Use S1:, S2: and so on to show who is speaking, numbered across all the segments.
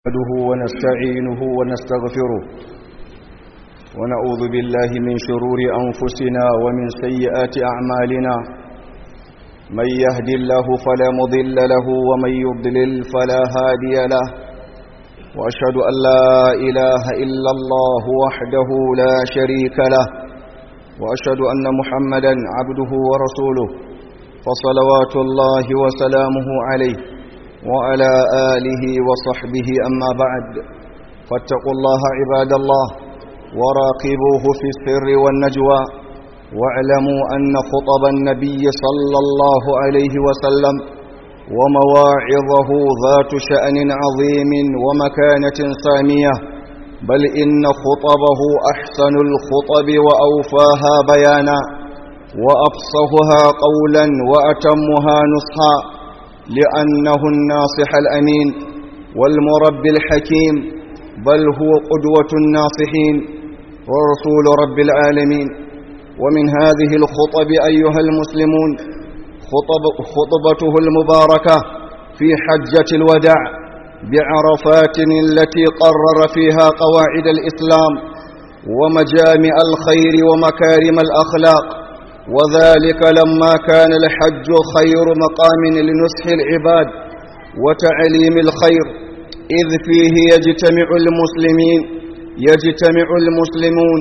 S1: نحمده ونستعينه ونستغفره ونعوذ بالله من شرور أنفسنا ومن سيئات أعمالنا من يهد الله فلا مضل له ومن يضلل فلا هادي له وأشهد أن لا إله إلا الله وحده لا شريك له وأشهد أن محمدا عبده ورسوله فصلوات الله وسلامه عليه وعلى آله وصحبه أما بعد فاتقوا الله عباد الله وراقبوه في السر والنجوى واعلموا أن خطب النبي صلى الله عليه وسلم ومواعظه ذات شأن عظيم ومكانة سامية بل إن خطبه أحسن الخطب وأوفاها بيانا وأفصهها قولا وأتمها نصحا لأنه الناصح الأمين والمربي الحكيم بل هو قدوة الناصحين ورسول رب العالمين ومن هذه الخطب أيها المسلمون خطب خطبته المباركة في حجة الوداع بعرفات التي قرر فيها قواعد الإسلام ومجامع الخير ومكارم الأخلاق وذلك لما كان الحج خير مقام لنصح العباد وتعليم الخير إذ فيه يجتمع المسلمين يجتمع المسلمون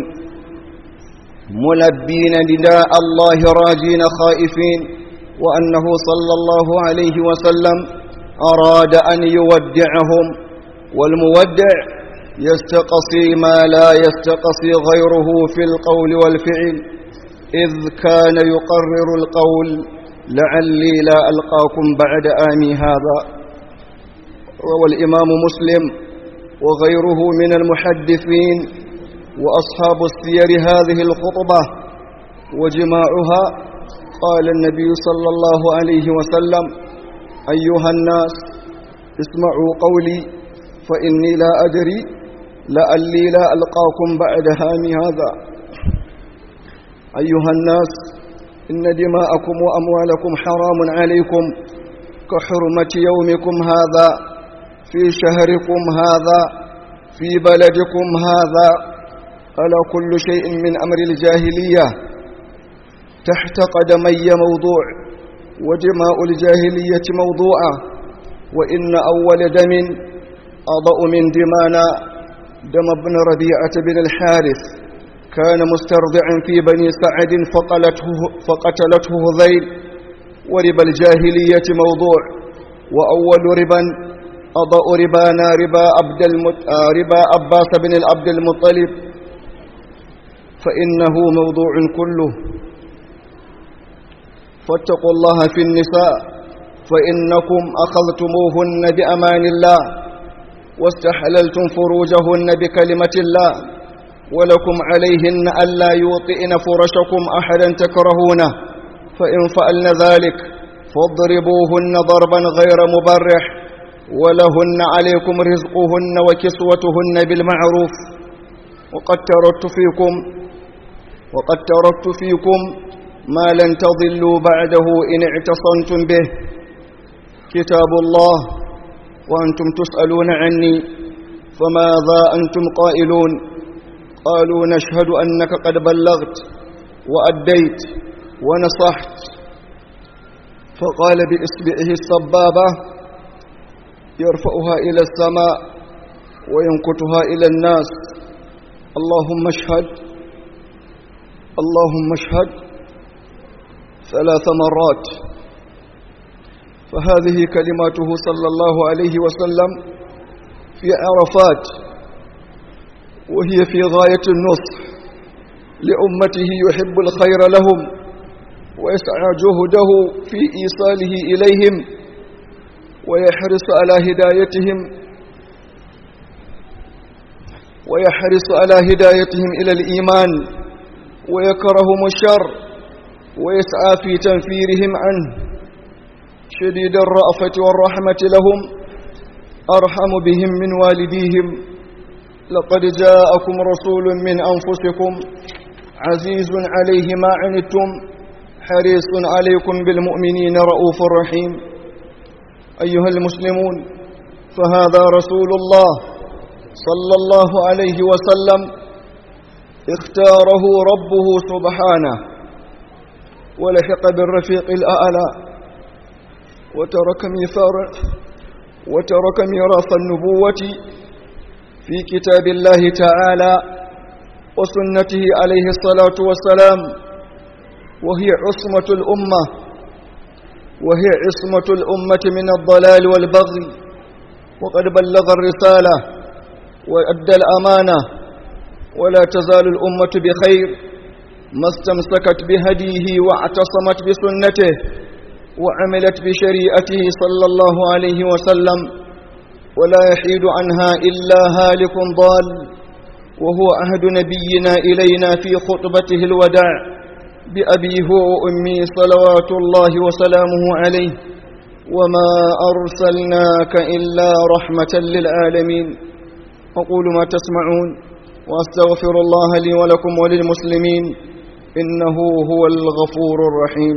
S1: ملبين نداء الله راجين خائفين وأنه صلى الله عليه وسلم أراد أن يودعهم والمودع يستقصي ما لا يستقصي غيره في القول والفعل إذ كان يقرر القول لعلي لا ألقاكم بعد آمي هذا روى الإمام مسلم وغيره من المحدثين وأصحاب السير هذه الخطبة وجماعها قال النبي صلى الله عليه وسلم أيها الناس اسمعوا قولي فإني لا أدري لعلي لا ألقاكم بعد هامي هذا أيها الناس إن دماءكم وأموالكم حرام عليكم كحرمة يومكم هذا في شهركم هذا في بلدكم هذا ألا كل شيء من أمر الجاهلية تحت قدمي موضوع ودماء الجاهلية موضوعة وإن أول دم أضأ من دمانا دم ابن ربيعة بن الحارث كان مسترضعا في بني سعد فقلته فقتلته هذيل وربا الجاهلية موضوع وأول ربا أضاء ربانا ربا عبد المت... ربا عباس بن العبد المطلب فإنه موضوع كله فاتقوا الله في النساء فإنكم أخذتموهن بأمان الله واستحللتم فروجهن بكلمة الله ولكم عليهن ألا يوطئن فرشكم أحدا تكرهونه فإن فعلن ذلك فاضربوهن ضربا غير مبرح ولهن عليكم رزقهن وكسوتهن بالمعروف وقد تركت فيكم وقد تركت فيكم ما لن تضلوا بعده إن اعتصمتم به كتاب الله وأنتم تسألون عني فماذا أنتم قائلون قالوا نشهد أنك قد بلغت وأديت ونصحت فقال بإصبعه السبابة يرفعها إلى السماء وينكتها إلى الناس اللهم اشهد اللهم اشهد ثلاث مرات فهذه كلماته صلى الله عليه وسلم في عرفات وهي في غاية النصح لأمته يحب الخير لهم ويسعى جهده في إيصاله إليهم ويحرص على هدايتهم ويحرص على هدايتهم إلى الإيمان ويكرهم الشر ويسعى في تنفيرهم عنه شديد الرأفة والرحمة لهم أرحم بهم من والديهم لقد جاءكم رسول من أنفسكم عزيز عليه ما عنتم حريص عليكم بالمؤمنين رؤوف رحيم أيها المسلمون فهذا رسول الله صلى الله عليه وسلم اختاره ربه سبحانه ولحق بالرفيق الأعلى وترك ميثار وترك ميراث النبوة في كتاب الله تعالى وسنته عليه الصلاة والسلام وهي عصمة الأمة وهي عصمة الأمة من الضلال والبغي وقد بلغ الرسالة وأدى الأمانة ولا تزال الأمة بخير ما استمسكت بهديه واعتصمت بسنته وعملت بشريعته صلى الله عليه وسلم ولا يحيد عنها إلا هالك ضال وهو عهد نبينا إلينا في خطبته الوداع بأبي هو وأمي صلوات الله وسلامه عليه وما أرسلناك إلا رحمة للعالمين أقول ما تسمعون وأستغفر الله لي ولكم وللمسلمين إنه هو الغفور الرحيم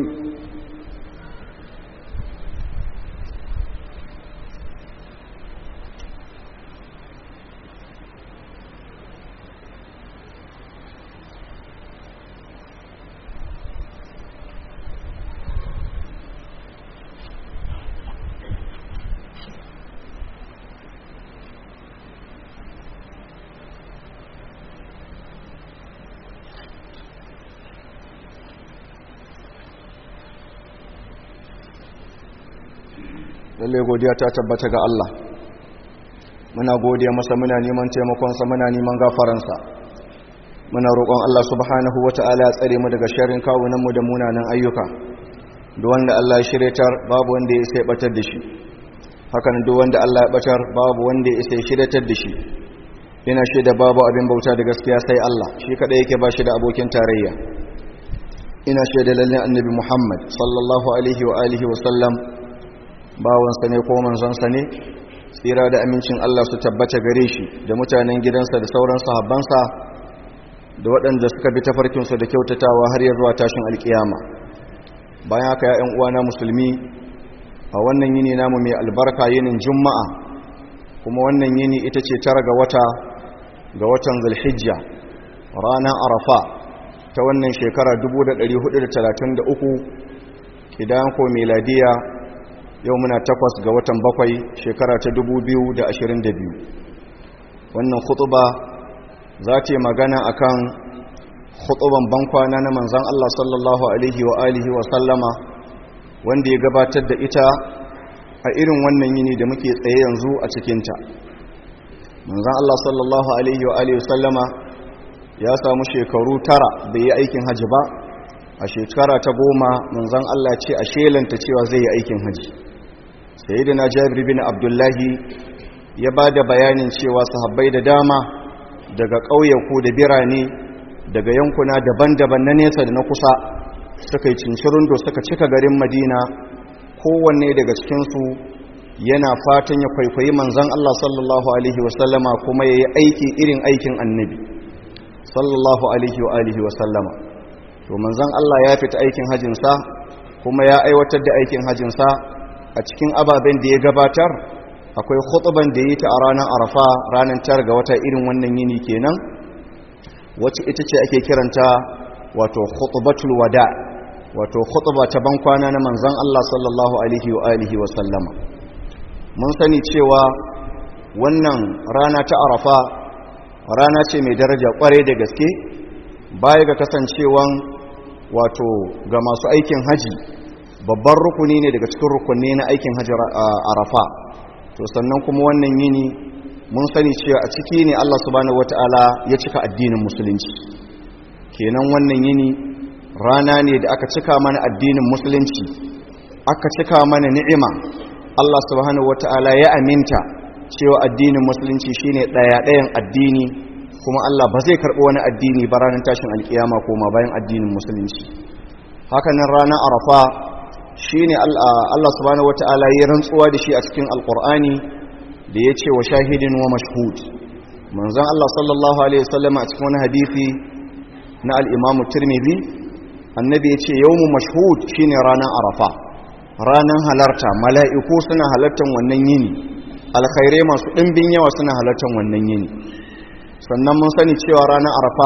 S1: lalle godiya ta tabbata ga Allah muna godiya masa muna neman taimakonsa muna neman gafaransa muna roƙon Allah subhanahu wata'ala ya tsare mu daga sharrin kawunanmu da munanan ayyuka duk wanda Allah ya shiryatar babu wanda ya isa ya batar da shi hakan duk wanda Allah ya batar babu wanda ya isa ya shiryatar da shi ina shaida babu abin bauta da gaskiya sai Allah shi kadai yake ba shi da abokin tarayya ina shaida lalle annabi Muhammad sallallahu alaihi wa alihi wa sallam bawansa ne ko manzonsa ne tsira da amincin Allah su tabbata gare shi da mutanen gidansa da sauran sahabbansa da waɗanda suka bi tafarkinsu da kyautatawa har ya zuwa tashin alkiyama bayan haka ya uwana musulmi a wannan yini namu mai albarka yinin juma'a kuma wannan yini ita ce tara ga wata ga watan zulhijja ranar arafa ta wannan shekara 1433 idan ko meladiya yau muna takwas ga watan bakwai shekara ta biyu. wannan khutuba za ta yi magana akan khutuban bankwana na manzan Allah sallallahu alaihi wa alihi wa sallama wanda ya gabatar da ita a irin wannan yini da muke tsaye yanzu a cikinta manzan Allah sallallahu alaihi wa alihi wa sallama ya samu shekaru tara bai yi aikin hajji ba a shekara ta goma manzan Allah ce a shelanta cewa zai yi aikin hajji sayyidina jabir bin abdullahi ya ba da bayanin cewa sahabbai da dama daga ƙauyaku da birane daga yankuna daban-daban na nesa da na kusa suka yi cincirin da suka cika garin madina kowanne daga cikinsu yana fatan ya kwaikwayi manzan Allah sallallahu alaihi wasallama kuma ya yi aiki irin aikin annabi sallallahu alaihi wa alihi wasallama to manzan Allah ya fita aikin hajinsa kuma ya aiwatar da aikin hajinsa a cikin ababen da ya gabatar akwai khutuban da yi ta a ranar arafa ranar tar ga wata irin wannan yini kenan wacce ita ce ake kiranta wato khutubatul wada wato khutuba ta bankwana na manzon Allah sallallahu alaihi wa alihi wa sallama mun sani cewa wannan rana ta arafa rana ce mai daraja kware da gaske baya ga kasancewan wato ga masu aikin haji babban rukuni ne daga cikin rukunni na aikin hajji arafa to sannan kuma wannan yini mun sani cewa a ciki ne Allah subhanahu wataala ya cika addinin musulunci kenan wannan yini rana ne da aka cika mana addinin musulunci aka cika mana ni'ima Allah subhanahu wataala ya aminta cewa addinin musulunci shine daya dayan addini kuma Allah ba zai karbi wani addini ba ranar tashin alkiyama koma bayan addinin musulunci hakanan ranar arafa shi ne Allah subhanahu wata'ala ya rantsuwa da shi a cikin alkur'ani da ya ce wa shahidin wa mashhud manzan Allah sallallahu alaihi wasallam a cikin wani hadisi na al'imamu turmizi annabi ya ce yawmu mashhud shi ne ranar arafa ranar halarta mala'iku suna halartar wannan yini alkhairai masu ɗimbin yawa suna halartar wannan yini sannan mun sani cewa ranar arafa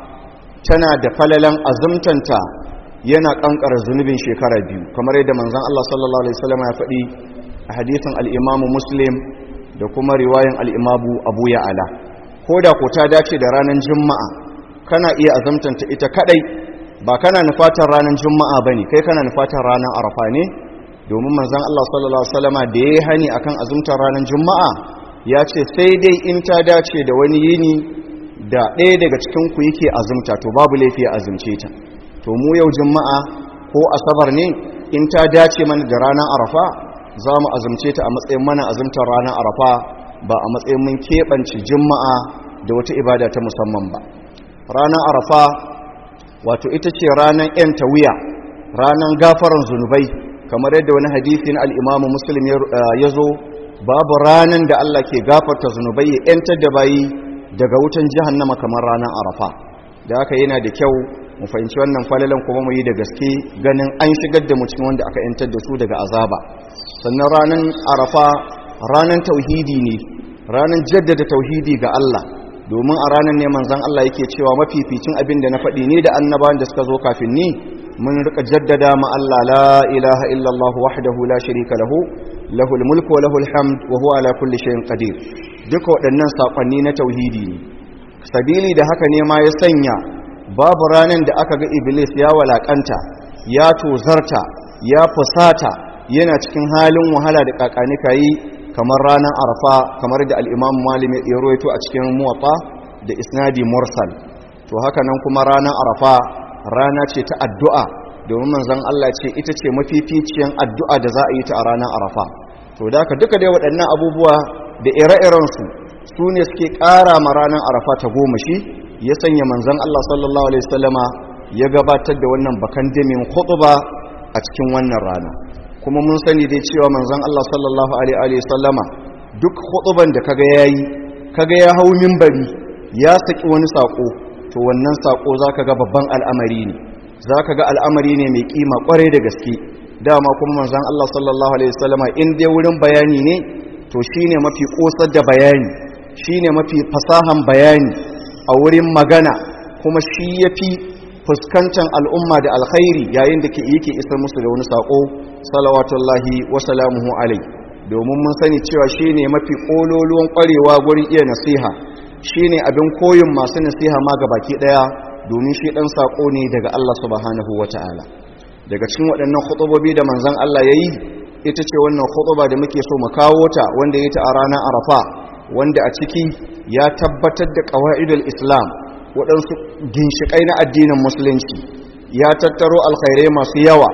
S1: tana da falalan azumtanta yana kankara zunubin shekara biyu kamar yadda manzon Allah sallallahu alaihi wasallam ya faɗi a hadisin al-Imam Muslim da kuma riwayan al-Imam Abu Ya'ala koda ko ta dace da ranar Juma'a kana iya azumtanta ita kadai ba kana nufatar ranar Juma'a bane kai kana nufatar ranar Arafa ne domin manzon Allah sallallahu alaihi wasallama da yayi hani akan azumtar ranar Juma'a ya ce sai dai in ta dace da wani yini da ɗaya daga cikin ku yake azumta to babu laifi a azumce ta to mu yau juma'a ko asabar ne in ta dace mana da ranar arafa za mu azumce ta a matsayin mana azumtar ranar arafa ba a matsayin mun keɓance juma'a da wata ibada ta musamman ba ranar arafa wato ita ce ranar yan tawiya ranar gafaran zunubai kamar yadda wani hadisi na al'imamu muslim ya zo babu ranar da allah ke gafarta zunubai ya yantar da bayi daga wutan jihannama kamar ranar arafa da haka yana da kyau mu fahimci wannan falalan kuma mu yi da gaske ganin an shigar da mu cikin wanda aka yantar da su daga azaba sannan ranar arafa ranar tauhidi ne ranar jaddada tauhidi ga Allah domin a ranar ne manzon Allah yake cewa mafificin abin da na faɗi ne da annabawan da suka zo kafin ni mun rika jaddada ma Allah la ilaha illallah wahdahu la sharika lahu lahul mulku wa lahul hamd wa huwa ala kulli shay'in qadir duka waɗannan sakonni na tauhidi ne sabili da haka ne ma ya sanya babu ranar da aka ga iblis ya walakanta ya tozarta ya fusata yana cikin halin wahala da kakanika yi kamar ranar arfa kamar da al'imam malim ya roito a cikin muwatta da isnadi mursal to haka nan kuma ranar arfa rana ce ta addu'a domin manzan Allah ce ita ce mafificiyan addu'a da za a yi ta a ranar arafa to da haka duka dai waɗannan abubuwa da ire-irensu su ne suke ƙara ma ranar arafa ta goma shi ya sanya manzan Allah sallallahu Alaihi wasallama ya gabatar da wannan bakan damin khutuba a cikin wannan rana kuma mun sani dai cewa manzan Allah sallallahu Alaihi wasallama duk khutuban da kaga yayi kaga ya hau mimbari ya saki wani sako to wannan sako zaka ga babban al'amari ne zaka ga al'amari ne mai kima kwarai da gaske dama kuma manzan Allah sallallahu Alaihi wasallama in dai wurin bayani ne to shine mafi kosar da bayani shine mafi fasahan bayani a wurin magana kuma shi ya fi fuskantar al'umma da alkhairi yayin da yake isar musu da wani saƙo salawatullahi wasalamuhu alai domin mun sani cewa shi ne mafi ƙololuwan ƙwarewa gurin iya nasiha shi ne abin koyin masu nasiha ma ga baki ɗaya domin shi ɗan saƙo ne daga Allah subhanahu wa ta'ala daga cikin waɗannan khutubobi da manzan Allah ya yi ita ce wannan khutuba da muke so mu kawo ta wanda ya ta a ranar arafa wanda a ciki ya tabbatar da ƙawa'idul islam waɗansu ginshiƙai na addinin musulunci ya tattaro alkhairai masu yawa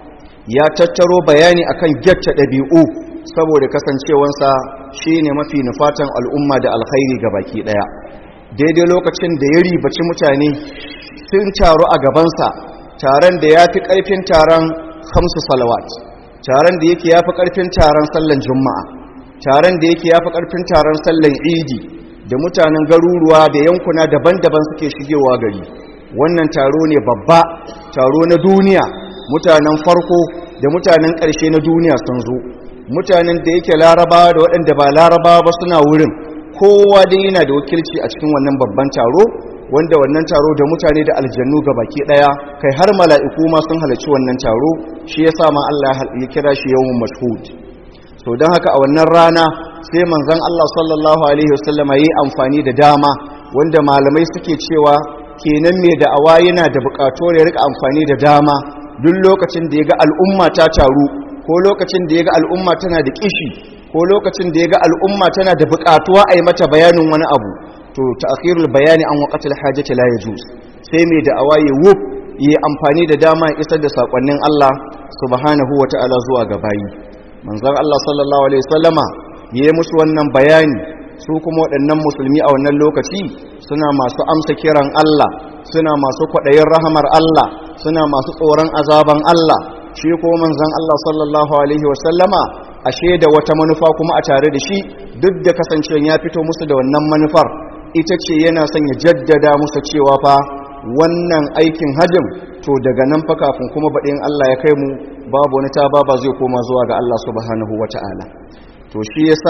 S1: ya tattaro bayani akan gyatta ɗabi'u saboda kasancewansa shi ne mafi nufatan al'umma da alkhairi ga baki ɗaya daidai lokacin da ya ribaci mutane sun taru a gabansa taron da ya fi ƙarfin taron hamsu salawat taron da yake ya fi ƙarfin taron sallan juma'a taron da yake ya fi ƙarfin taron sallan idi da mutanen garuruwa da yankuna daban-daban suke shigewa gari wannan taro ne babba taro na duniya mutanen farko da mutanen ƙarshe na duniya sun zo mutanen da yake larabawa da waɗanda ba larabawa ba suna wurin kowa dai yana da wakilci a cikin wannan babban taro wanda wannan taro da mutane da aljannu ga baki ɗaya kai har mala'iku ma sun halarci wannan taro shi ya sa ma Allah ya kira shi yawon mashhud so don haka a wannan rana sai manzon Allah sallallahu alaihi wasallam yi amfani da dama wanda malamai suke cewa kenan mai da'awa yana da buƙatuwar ya rika amfani da dama duk lokacin da ya ga al'umma ta taru ko lokacin da ya ga al'umma tana da kishi ko lokacin da ya ga al'umma tana da buƙatuwa a yi mata bayanin wani abu to ta'khirul bayani an waqatil hajati la yajuz sai mai da'awa ya wuf yi amfani da dama ya isar da sakonnin Allah subhanahu wata'ala zuwa ga bayi manzon Allah sallallahu alaihi wasallama ya yi musu wannan bayani su kuma waɗannan musulmi a wannan lokaci suna masu amsa kiran Allah suna masu kwaɗayin rahamar Allah suna masu tsoron azaban Allah shi ko manzon Allah sallallahu alaihi wasallama ashe da wata manufa kuma a tare da shi duk da kasancewa ya fito musu da wannan manufar ita ce yana son ya jaddada musu cewa fa wannan aikin hajjin to daga nan fa kafin kuma baɗin Allah ya kai mu babu wani ta ba zai koma zuwa ga Allah subhanahu wata'ala to shi yasa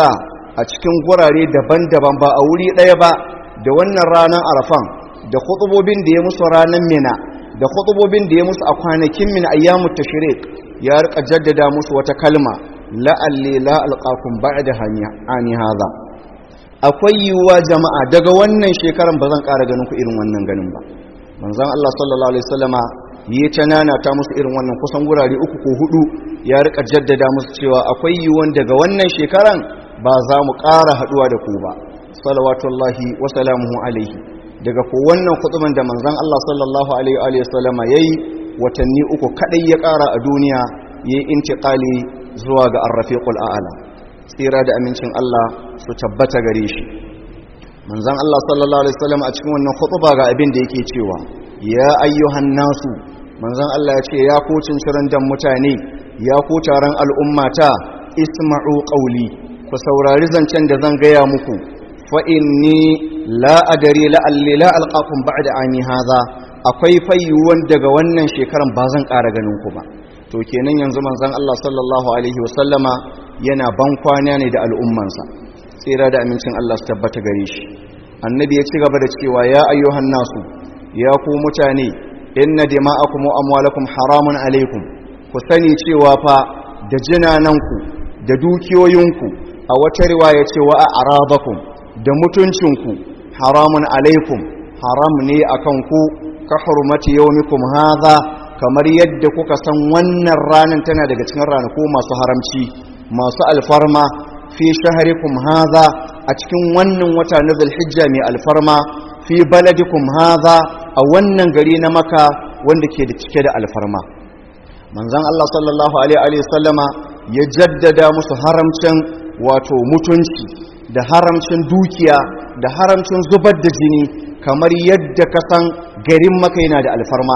S1: a cikin gurare daban-daban ba a wuri ɗaya ba da wannan ranar arafan da khutubobin da ya musu ranar mina da khutubobin da ya musu a kwanakin min ayyamut tashriq ya rika jaddada musu wata kalma la'alli la alqakum ba'da hani hadha akwai yiwuwa jama'a daga wannan shekaran ba zan ƙara ganin ku irin wannan ganin ba manzon Allah sallallahu alaihi wasallama yi ta nana ta musu irin wannan kusan gurare uku ko hudu ya rika jaddada musu cewa akwai yiwuwan daga wannan shekaran ba za mu ƙara haduwa da ku ba salawatullahi wa salamuhu alaihi daga ko wannan kutuban da manzon Allah sallallahu alaihi wasallama yayi watanni uku kadai ya ƙara a duniya yayi intiqali zuwa ga ar-rafiqul a'la tsira da amincin Allah su tabbata gare shi manzon Allah sallallahu alaihi wasallam a cikin wannan khutba ga abin da yake cewa ya ayyuhan nasu manzon Allah ya ce ya ku cinciran dan mutane ya ku taron al'ummata isma'u qawli ku saurari zancen da zan gaya muku fa inni la adari la alli la alqakum ba'da ani hadha akwai fayyuwan daga wannan shekaran ba zan ƙara ganin ku ba to kenan yanzu manzon Allah sallallahu alaihi wasallama yana ban kwana ne da al'ummansa tsira da amincin Allah su tabbata gare shi annabi ya ci gaba da cewa ya ayyuhan nasu ya ku mutane inna dima'akum wa amwalakum haramun alaikum ku sani cewa fa da jinananku da dukiyoyinku a wata riwaya cewa a arabakum da mutuncinku haramun alaikum haram ne akan ku ka hurmati yawmikum hadha kamar yadda kuka san wannan ranar tana daga cikin ranaku masu haramci masu alfarma fi shaharikum haza a cikin wannan wata na zulhijja mai alfarma fi baladikum haza a wannan gari na maka wanda ke da cike da alfarma manzon Allah sallallahu alaihi sallama ya jaddada musu haramcin wato mutunci da haramcin dukiya da haramcin zubar da jini kamar yadda ka san garin maka yana da alfarma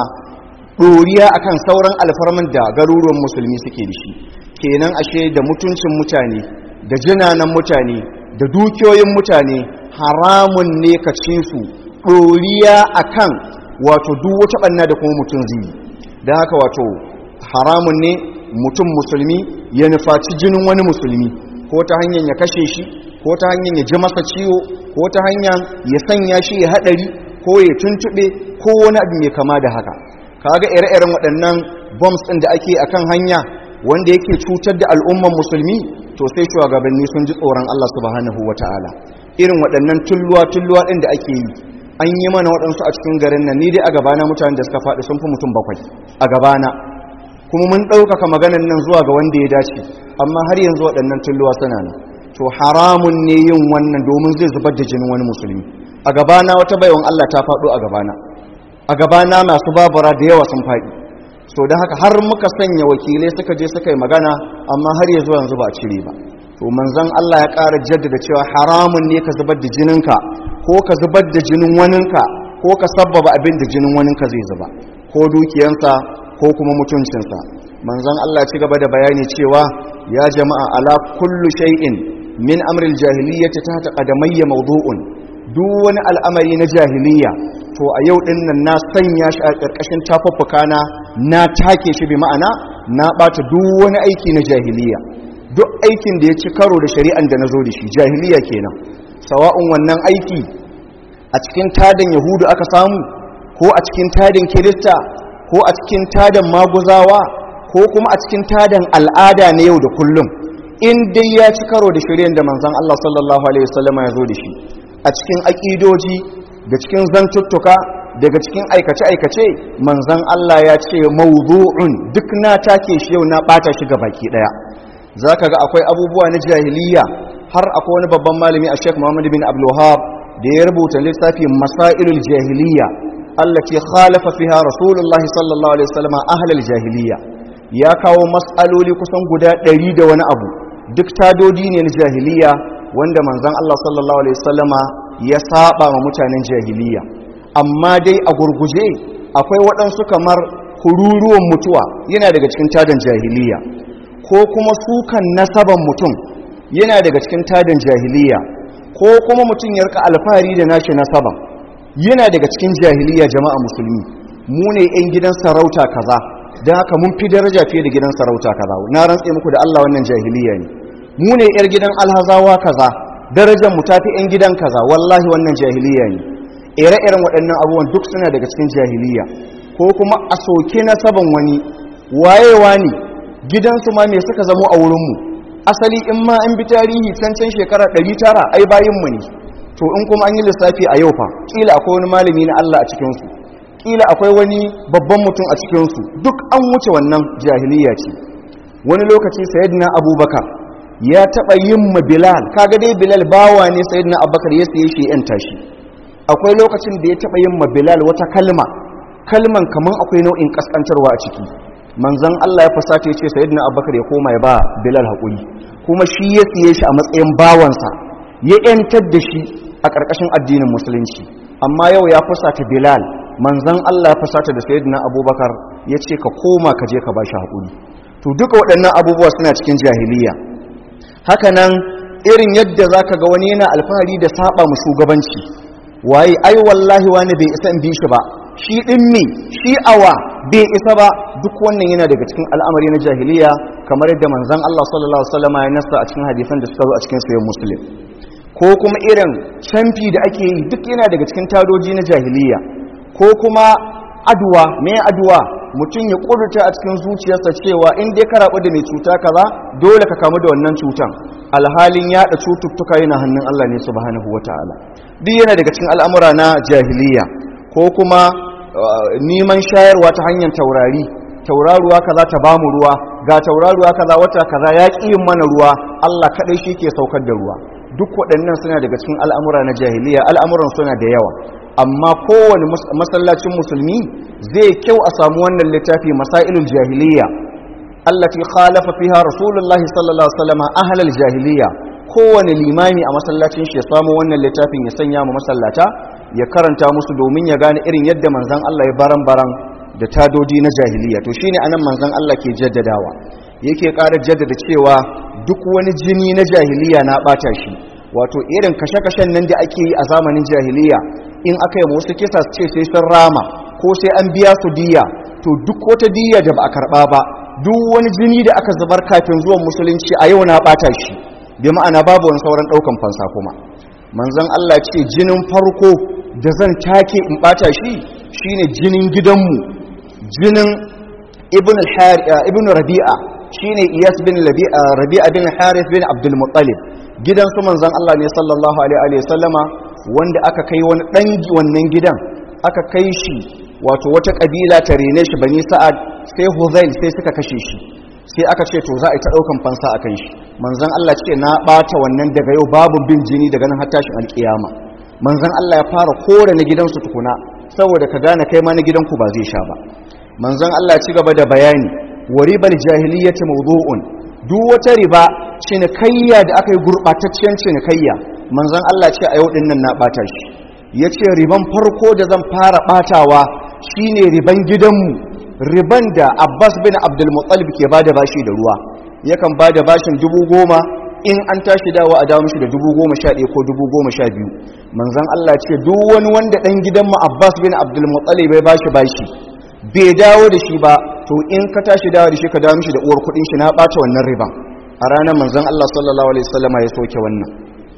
S1: ɗoriya akan sauran alfarman da garuruwan musulmi suke da shi kenan ashe da mutuncin mutane da jinanan mutane da dukiyoyin mutane haramun ne ka ci su ɗoriya akan wato duk wata ɓanna da kuma mutum zai don haka wato haramun ne mutum musulmi ya nufaci jinin wani musulmi ko ta hanyar ya kashe shi ko ta hanyar ya ji masa ciwo ko ta hanyar ya sanya shi ya haɗari ko ya tuntuɓe ko wani abu mai kama da haka kaga ire-iren waɗannan bombs ɗin da ake akan hanya wanda yake cutar da al'umman musulmi to sai shugabanni sun ji tsoron Allah subhanahu wata'ala irin waɗannan tulluwa-tulluwa ɗin da ake yi an yi mana waɗansu a cikin garin nan ni dai a gabana mutane da suka faɗi sun fi mutum bakwai a gabana kuma mun ɗaukaka maganan nan zuwa ga wanda ya dace amma har yanzu waɗannan tulluwa suna nan to haramun ne yin wannan domin zai zubar da jinin wani musulmi a gabana wata baiwan Allah ta faɗo a gabana a gabana masu babura da yawa sun faɗi so don haka har muka sanya wakilai suka je suka yi magana amma har yanzu yanzu ba cire ba to manzon Allah ya ƙara jaddada cewa haramun ne ka zubar da jininka ko ka zubar da jinin waninka ko ka sabbaba abin da jinin waninka zai zuba ko dukiyansa ko kuma mutuncinsa manzon Allah ya ci gaba da bayani cewa ya jama'a ala kullu shay'in min amril jahiliyyati ta qadamayya mawdu'un duk wani al'amari na jahiliya to a yau din nan na sanya shi a ƙarƙashin tafaffuka na na take shi bi ma'ana na ɓata duk wani aiki na jahiliya duk aikin da ya ci karo da shari'an da na zo da shi jahiliya kenan sawa'un wannan aiki a cikin tadan yahudu aka samu ko a cikin tadan kirista ko a cikin tadan maguzawa ko kuma a cikin tadan al'ada na yau da kullum in dai ya ci karo da shari'an da manzon Allah sallallahu alaihi wasallam ya zo da shi a cikin aƙidoji da cikin zantuttuka daga cikin aikace-aikace manzan Allah ya ce mawdu'un duk na take shi yau na ɓata shi ga baki ɗaya za ka ga akwai abubuwa na jahiliya har akwai wani babban malami a sheik muhammadu bin abdullahab da ya rubuta littafi masailul jahiliya Allah ce khalafa fiha rasulullahi sallallahu alaihi wasallam ahlal jahiliya ya kawo mas'aloli kusan guda ɗari da wani abu duk tadodi ne na jahiliya wanda manzan Allah sallallahu alaihi wasallama ya saba ma mutanen jahiliya amma dai a gurguje akwai waɗansu kamar kururuwan mutuwa yana daga cikin tadan jahiliya ko kuma sukan nasaban mutum yana daga cikin tadan jahiliya ko kuma mutum ya rika alfahari da nashi nasaban yana daga cikin jahiliya jama'a musulmi mu ne 'yan gidan sarauta kaza don haka mun fi daraja fiye da gidan sarauta kaza na rantse muku da Allah wannan jahiliya ne mu ne 'yar gidan alhazawa kaza darajar mu tafi yan gidan kaza wallahi wannan jahiliya ne ire-iren waɗannan abubuwan duk suna daga cikin jahiliya ko kuma a soke na saban wani wayewa ne gidansu ma me suka zamo a wurinmu asali in ma an bi tarihi cancan shekara 900 ai bayinmu ne to in kuma an yi lissafi a yau fa kila akwai wani malami na Allah a cikinsu kila akwai wani babban mutum a cikinsu duk an wuce wannan jahiliya ce wani lokaci sayyidina abubakar ya taɓa yin ma bilal kaga dai bilal bawa ne sayyidina abubakar ya siye shi yan tashi akwai lokacin da ya taɓa yin ma bilal wata kalma kalman kaman akwai nau'in kaskantarwa a ciki manzon Allah ya fasata ya ce sayyidina abubakar ya koma ya ba bilal haƙuri kuma shi ya siye shi a matsayin bawansa ya yantar da shi a ƙarƙashin addinin musulunci amma yau ya fusata bilal manzon Allah ya fusata da sayyidina abubakar ya ce ka koma ka je ka ba shi haƙuri to duka waɗannan abubuwa suna cikin jahiliya hakanan irin yadda za ka ga wani yana alfahari da saba mu shugabanci waye ai wallahi wani bai isa in bi shi ba shi ɗin me shi awa bai isa ba duk wannan yana daga cikin al'amari na jahiliya kamar yadda manzon Allah sallallahu alaihi wasallam ya nasta a cikin hadisan da suka zo a cikin sahih muslim ko kuma irin canfi da ake yi duk yana daga cikin tadoji na jahiliya ko kuma aduwa me aduwa mutum ya ƙudurta a cikin zuciyarsa cewa in dai ka rabu da mai cuta kaza dole ka kamu da wannan cutan alhalin yaɗa cututtuka yana hannun Allah ne subhanahu wataala duk yana daga cikin al'amura na jahiliya ko kuma neman shayarwa ta hanyar taurari tauraruwa kaza ta bamu ruwa ga tauraruwa kaza wata kaza ya ƙi yin mana ruwa Allah kaɗai shi ke saukar da ruwa duk waɗannan suna daga cikin al'amura na jahiliya al'amuran suna da yawa amma kowane masallacin musulmi zai kyau a samu wannan littafi masailul jahiliya allati khalafa fiha rasulullah sallallahu alaihi wasallam ahlal jahiliya kowane limami a masallacin shi ya samu wannan littafin ya sanya mu masallata ya karanta musu domin ya gane irin yadda manzon Allah ya baran baran da tadodi na jahiliya to shine anan manzon Allah ke jaddadawa yake ƙara jaddada cewa duk wani jini na jahiliya na bata shi wato irin kashe-kashen nan da ake yi a zamanin jahiliya in aka yi wasu kisa su ce sai sun rama ko sai an biya su diya to duk wata diya da ba a karba ba duk wani jini da aka zubar kafin zuwan musulunci a yau na bata shi bi ma'ana babu wani sauran daukan fansa kuma manzon Allah ce jinin farko da zan take in bata shi shine jinin gidanmu jinin ibn ibn rabi'a shine iyas bin rabi'a bin harith bin abdul muttalib gidan su manzon Allah ne sallallahu alaihi wa sallama wanda aka kai wani ɗan wannan gidan aka kai shi wato wata ƙabila ta rene shi bani sa'ad sai huzail sai suka kashe shi sai aka ce to za a yi ta ɗaukan fansa a kan shi manzan Allah ce na ɓata wannan daga yau babu bin jini daga nan tashin alƙiyama manzan Allah ya fara kore na gidansu tukuna saboda ka gane kai ma na gidanku ba zai sha ba manzan Allah ci gaba da bayani wa ribal jahiliyyati mawdu'un duk wata riba cinikayya da aka yi gurɓataccen cinikayya manzon Allah ce a yau din nan na bata shi ya ce riban farko da zan fara batawa shine riban gidanmu riban da abbas bin abdulmuttalib ke bada bashi da ruwa yakan bada bashin dubu goma in an tashi dawa a dawo mishi da dubu goma sha ɗaya ko dubu goma sha biyu manzon Allah ce duk wani wanda ɗan gidanmu abbas bin abdulmuttalib bai bashi bashi bai dawo da shi ba to in ka tashi dawo da shi ka dawo mishi da uwar kuɗin shi na ɓata wannan riban a ranar manzon Allah sallallahu alaihi wasallama ya soke wannan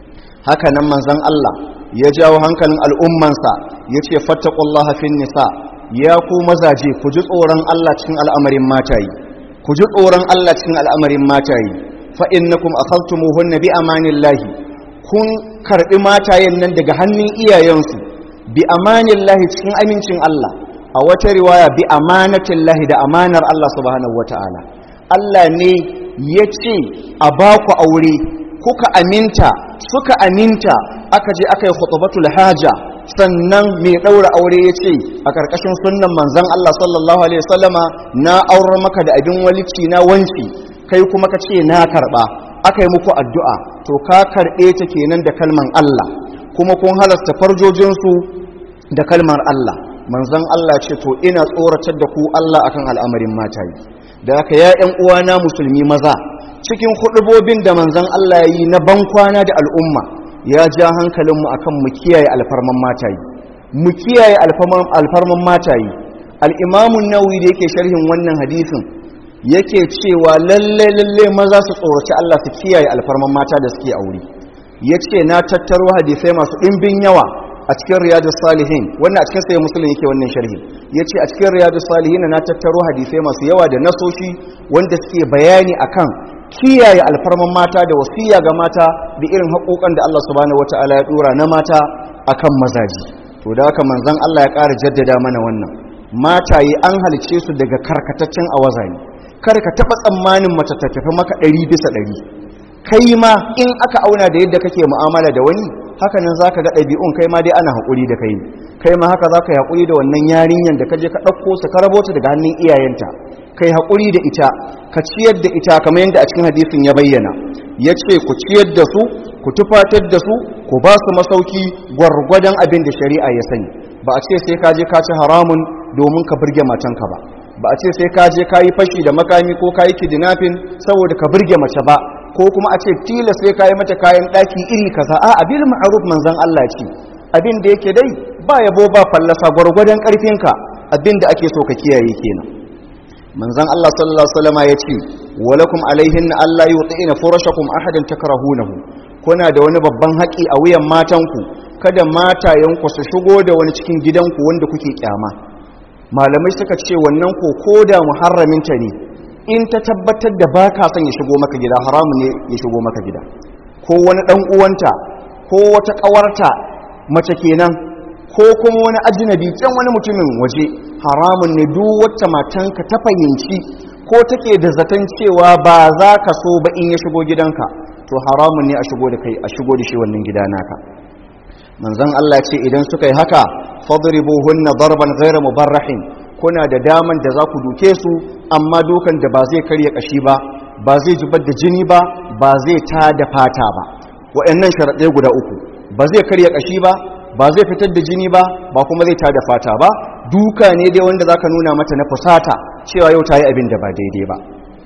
S1: haka nan manzan Allah ya jawo hankalin al'ummansa ya ce fattakullaha fin nisa ya ku mazaje ku ji tsoron Allah cikin al'amarin matayi ku ji tsoron Allah cikin al'amarin matayi fa innakum akhadtumuhunna bi amanillahi kun karbi matayen nan daga hannun iyayensu bi amanillahi cikin amincin Allah a wata riwaya bi amanatillahi da amanar Allah subhanahu wataala Allah ne ya ce a baku aure kuka aminta suka aminta aka je aka yi khutbatul haja sannan mai daura aure ya ce a karkashin sunnan manzon Allah sallallahu alaihi wasallama na aurar maka da abin walici na wanci kai kuma ka ce na karba aka yi muku addu'a to ka karbe ta kenan da kalman Allah kuma kun halasta farjojinsu da kalmar Allah manzon Allah ce to ina tsoratar da ku Allah akan al'amarin matayi da haka ya ƴan uwana musulmi maza cikin hudubobin da manzon Allah ya yi na bankwana da al'umma ya ja hankalinmu akan mu kiyaye alfarman matayi mu kiyaye alfarman matayi al'imamun nawi da yake sharhin wannan hadisin yake cewa lalle lalle maza su tsoraci Allah su kiyaye alfarman mata da suke aure yace na tattaro hadisai masu dimbin yawa a cikin riyadus salihin wannan a cikin sai musulun yake wannan sharhi yace a cikin riyadus salihin na tattaro hadisai masu yawa da nasoshi wanda suke bayani akan kiyaye alfarman mata da wasiya ga mata da irin haƙoƙan da Allah subhanahu wataala ya dora na mata akan mazaji to da haka manzon Allah ya ƙara jaddada mana wannan mataye an halice su daga karkataccen awazani kar ka taɓa tsammanin mace ta tafi maka ɗari bisa ɗari kai ma in aka auna da yadda kake mu'amala da wani haka nan za ka ga ɗabi'un kai ma dai ana haƙuri da kai kai ma haka za ka yi haƙuri da wannan yarinyar da ka je ka ɗauko su ka rabo ta daga hannun iyayenta kai haƙuri da ita ka ciyar da ita kamar yadda a cikin hadisin ya bayyana ya ce ku ciyar da su ku tufatar da su ku ba su masauki gwargwadon abin da shari'a ya sani ba a ce sai ka je ka ci haramun domin ka burge matanka ba ba a ce sai ka je ka yi fashi da makami ko ka yi kidnapping saboda ka burge mace ba ko kuma a ce tila sai ka yi mata kayan ɗaki iri kaza a abin ma'aruf manzon Allah ce abin da yake dai ba yabo ba fallasa gwargwadon ƙarfinka abin da ake so ka kiyaye kenan manzon Allah sallallahu alaihi wasallam ya ce walakum alaihinna alla yu'tina furashakum ahadan takrahunahu kuna da wani babban haƙi a wuyan matanku kada matayenku su shigo da wani cikin gidanku wanda kuke kyama malamai suka ce wannan ko koda muharraminta ne in ta tabbatar da ba ka son ya shigo maka gida haramu ne ya shigo maka gida ko wani ɗan uwanta ko wata ƙawarta mace kenan ko kuma wani ajinabi can wani mutumin waje haramun ne duk wacce matanka ta fahimci ko take da zaton cewa ba za ka so ba in ya shigo gidanka to haramun ne a shigo da kai a shigo da shi wannan gida naka manzon Allah ce idan suka yi haka fadribuhunna darban ghayra mubarrahin kuna da daman da za ku duke su amma dukan da ba zai karya kashi ba ba zai zubar da jini ba ba zai ta da fata ba waɗannan sharaɗai guda uku ba zai karya kashi ba ba zai fitar da jini ba ba kuma zai ta da fata ba duka ne dai wanda zaka nuna mata na fusata cewa yau ta yi abin da ba daidai ba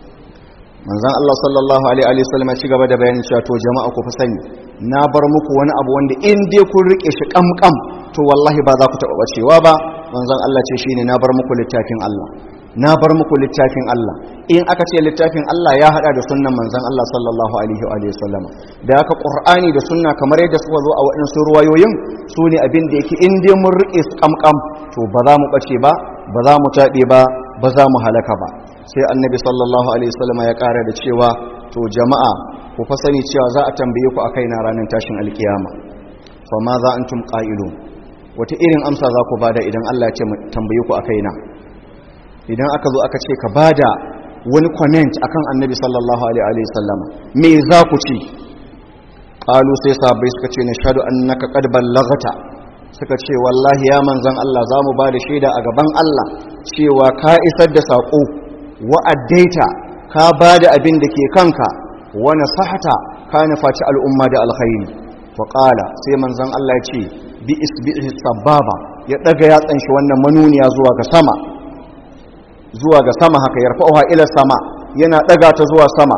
S1: manzon Allah sallallahu alaihi wasallam ya ci gaba da bayanin cewa to jama'a ku fa sani na bar muku wani abu wanda in dai kun rike shi kamkam to wallahi ba za ku taɓa bacewa ba manzon Allah ce shine na bar muku littafin Allah na bar muku littafin Allah in aka ce littafin Allah ya hada da sunnan manzon Allah sallallahu alaihi wa sallama da haka Qur'ani da sunna kamar yadda suka zo a waɗansu ruwayoyin su ne abin da yake in dai mun rike su kamkam to ba za mu bace ba ba za mu taɓe ba ba za mu halaka ba sai annabi sallallahu alaihi wasallam ya ƙara da cewa to jama'a ku fa sani cewa za a tambaye ku akai na ranar tashin alkiyama fa ma za antum qailun wata irin amsa za ku bada idan Allah ya ce tambaye ku akai na idan aka zo aka ce ka bada wani comment akan annabi sallallahu alaihi wasallam me za ku ci qalu sai sahabbai suka ce nashhadu annaka qad ballaghta suka ce wallahi ya manzon Allah za mu bada shaida a gaban Allah cewa ka isar da sako wa'addaita ka ba da abin da ke kanka wani sahata ka nufaci al'umma da alkhairi faƙala sai manzan Allah ya ce bi isbi'i sababa ya ɗaga yatsan shi wannan manuniya zuwa ga sama zuwa ga sama haka ya rafa'uha ila sama yana ɗaga ta zuwa sama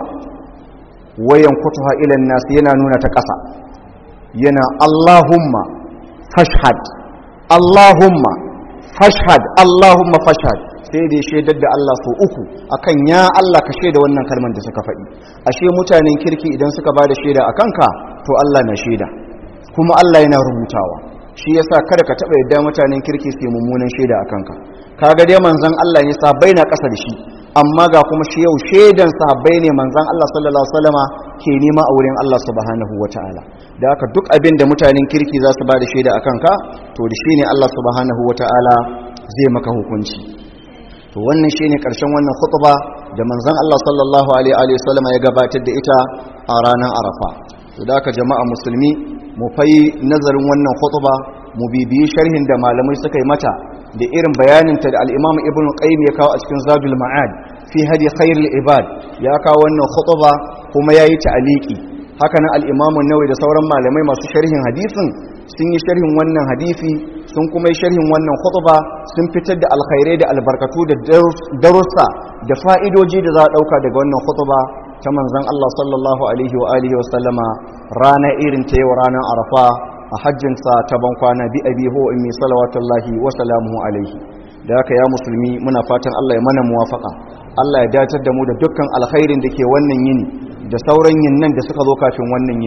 S1: wayan kutuha ilan nasu yana nuna ta ƙasa yana Allahumma fashhad Allahumma fashhad Allahumma fashhad sai da ya shaidar da Allah so uku akan ya Allah ka shaida wannan kalmar da suka faɗi ashe mutanen kirki idan suka ba da shaida a kanka to Allah na shaida kuma Allah yana rubutawa shi yasa kada ka taɓa yadda mutanen kirki su yi mummunan shaida a kanka kaga dai manzon Allah ne sahabbai na ƙasa da shi amma ga kuma shi yau shaidan sahabbai ne manzon Allah sallallahu alaihi wasallama ke nema a wurin Allah subhanahu wataala da haka duk abin da mutanen kirki za su ba da shaida a kanka to da shi ne Allah subhanahu wataala zai maka hukunci to wannan shine karshen wannan khutba da manzon Allah sallallahu alaihi wasallam ya gabatar da ita a ranar Arafa to da ka jama'a musulmi mu fai nazarin wannan khutba mu bibiyi sharhin da malamai suka yi mata da irin bayanin ta da al-Imam Ibn Qayyim ya kawo a cikin Zadul Ma'ad fi hadi khairul ibad ya kawo wannan khutba kuma yayi ta'aliki haka nan al-Imam an-Nawawi da sauran malamai masu sharhin hadisin sun yi sharhin wannan hadisi sun kuma yi sharhin wannan khutba sun fitar da alkhairai da albarkatu da darussa da fa'idoji da za a dauka daga wannan khutba ta manzon Allah sallallahu alaihi wa alihi wa sallama rana irin ta yau ranar Arafa a hajjin sa ta ban kwana bi abi ho ummi salawatullahi wa salamuhu alaihi da haka ya musulmi muna fatan Allah ya mana muwafaka Allah ya dacar da mu da dukkan alkhairin da ke wannan yini da sauran yinnan da suka zo kafin wannan yini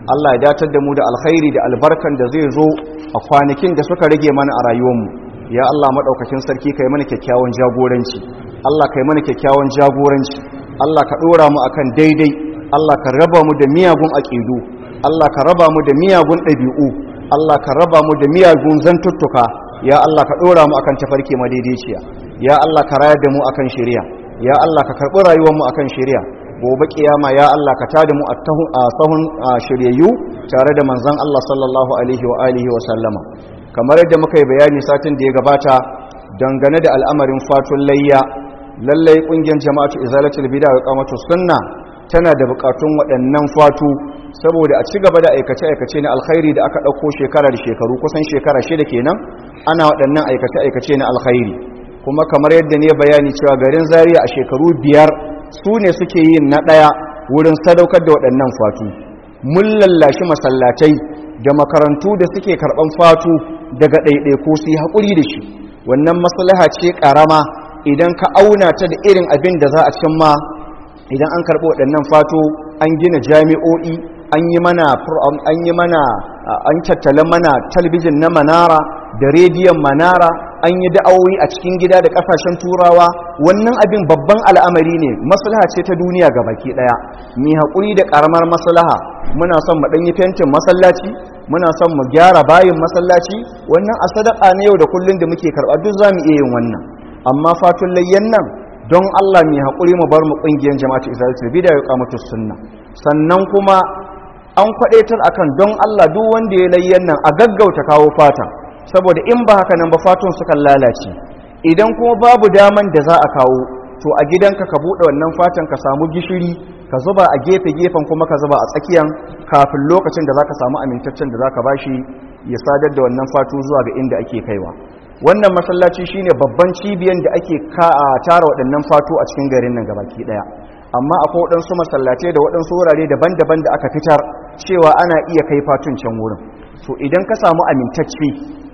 S1: Allah ya datar da mu da alkhairi da albarkan da zai zo a kwanakin da suka rage mana a rayuwarmu ya Allah maɗaukakin sarki kai mana kyakkyawan jagoranci Allah kai mana kyakkyawan jagoranci Allah ka ɗora mu akan daidai Allah ka raba mu da miyagun aƙidu Allah ka raba mu da miyagun ɗabi'u Allah ka raba mu da miyagun zantuttuka ya Allah ka ɗora mu akan tafarki madaidaiciya ya Allah ka rayar da mu akan shari'a ya Allah ka karɓi rayuwar mu akan shari'a gobe kiyama ya Allah ka tada mu a sahun shiryayyu tare da manzon Allah sallallahu alaihi wa alihi wa sallama kamar yadda muka yi bayani satin da ya gabata dangane da al'amarin fatun layya lallai kungiyar jama'atu izalatul bid'a wa qamatu sunna tana da bukatun waɗannan fatu saboda a ci gaba da aikace-aikace na alkhairi da aka ɗauko shekara da shekaru kusan shekara shida kenan ana waɗannan aikace-aikace na alkhairi kuma kamar yadda ne bayani cewa garin zaria a shekaru biyar su ne suke yin na ɗaya wurin sadaukar da waɗannan fatu mun lallashi masallatai da makarantu da suke karɓan fatu daga ɗaiɗaiku su yi haƙuri da shi wannan maslaha ce ƙarama idan ka auna ta da irin abin da za a cimma idan an karɓi waɗannan fato an gina jami'o'i an yi mana an yi mana an tattala mana talbijin na manara da rediyon manara an yi da'awoyi a cikin gida da ƙasashen turawa wannan abin babban al'amari ne maslaha ce ta duniya ga baki ɗaya mai haƙuri da ƙaramar maslaha muna son mu ɗanyi fentin masallaci muna son mu gyara bayin masallaci wannan a sadaka na yau da kullun da muke karɓa duk za mu iya yin wannan amma fatun layyan nan don Allah mai haƙuri mu bar mu ƙungiyar jama'atu isra'il bida ya kamata sunna sannan kuma an kwaɗaitar akan don Allah duk wanda ya layyan nan a gaggauta kawo fatan saboda in ba haka nan ba fatun sukan lalace idan kuma babu daman da za a kawo to a gidanka ka buɗe wannan fatan ka samu gishiri ka zuba a gefe-gefen kuma ka zuba a tsakiyan kafin lokacin da za ka samu amintaccen da za ka bashi ya sadar da wannan fatu zuwa ga inda ake kaiwa wannan masallaci shine babban cibiyan da ake tara waɗannan fatu a cikin garin nan gabaki ɗaya amma akwai waɗansu masallatai da waɗansu wurare daban-daban da aka fitar cewa ana iya kai fatun can wurin to idan ka samu amintacce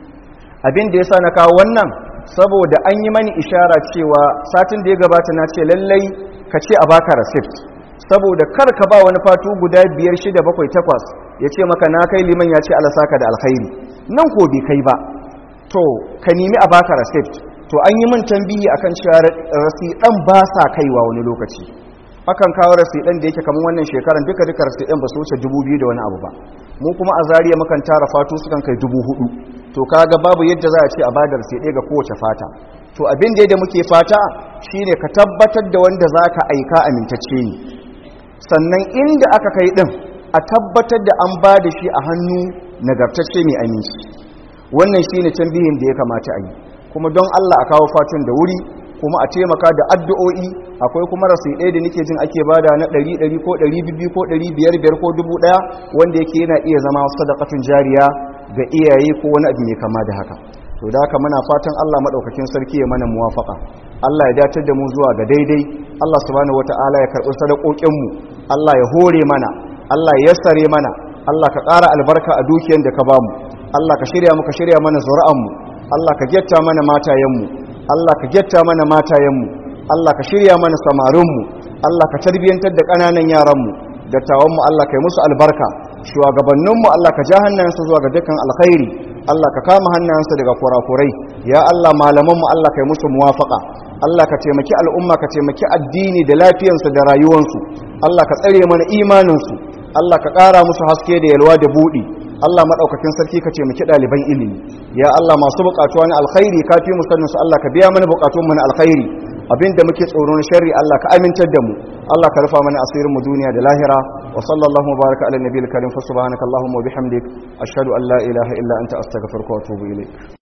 S1: abin da ya sa na kawo wannan saboda an yi mani ishara cewa satin da ya gabata na ce lallai ka ce a baka receipt saboda kar ka ba wani fatu guda biyar shida bakwai takwas ya ce maka na kai liman ya ce alasaka da alkhairi nan ko bai kai ba to ka nemi a baka receipt to an yi min tambihi akan cewa rasidan ba sa kaiwa wani lokaci akan kawo rasidan da yake kamar wannan shekaran duka duka rasidan ba su wuce dubu biyu da wani abu ba mu kuma a zariya mukan tara fatu sukan kai dubu hudu to kaga babu yadda za a ce a bada raside ga kowace fata to abin da muke fata shine ka tabbatar da wanda za ka aika amintacce ne sannan inda aka kai din a tabbatar da an ba da shi a hannu nagartacce mai aminci wannan shine tambihin da ya kamata a yi kuma don Allah a kawo fatun da wuri kuma a taimaka da addu'o'i akwai kuma rasidai da nake jin ake bada na 100 ko 200 ko 500 ko 1000 wanda yake yana iya zama sadaqatun jariya ga iyaye ko wani abu mai kama da haka to da haka muna fatan Allah madaukakin sarki ya mana muwafaka Allah ya datar da mu zuwa ga daidai Allah subhanahu wataala ya karbi sadakokin mu Allah ya hore mana Allah ya yassare mana Allah ka ƙara albarka a dukiyar da ka bamu Allah ka shirya mu ka shirya mana zuri'an mu Allah ka getta mana matayen mu Allah ka getta mana matayen mu Allah ka shirya mana samarin mu Allah ka tarbiyantar da ƙananan yaran mu dattawan mu Allah ka yi musu albarka shugabanninmu Allah ka ja hannayensu zuwa ga dukkan alkhairi Allah ka kama hannayensu daga kurakurai ya Allah malamanmu Allah ka yi musu muwafaka Allah ka taimaki al'umma ka taimaki addini da lafiyansu da rayuwansu Allah ka tsare mana imaninsu Allah ka ƙara musu haske da yalwa da buɗi Allah maɗaukakin sarki ka taimaki ɗaliban ilimi ya Allah masu buƙatuwa na alkhairi ka fi musanninsu Allah ka biya mana buƙatunmu na alkhairi abinda muke tsoro na sharri Allah ka amintar da mu Allah ka rufa mana asirin mu duniya da lahira wa sallallahu mubaraka ala nabiyil karim fa subhanaka allahumma wa bihamdik ashhadu an la ilaha illa anta astaghfiruka wa atubu ilaik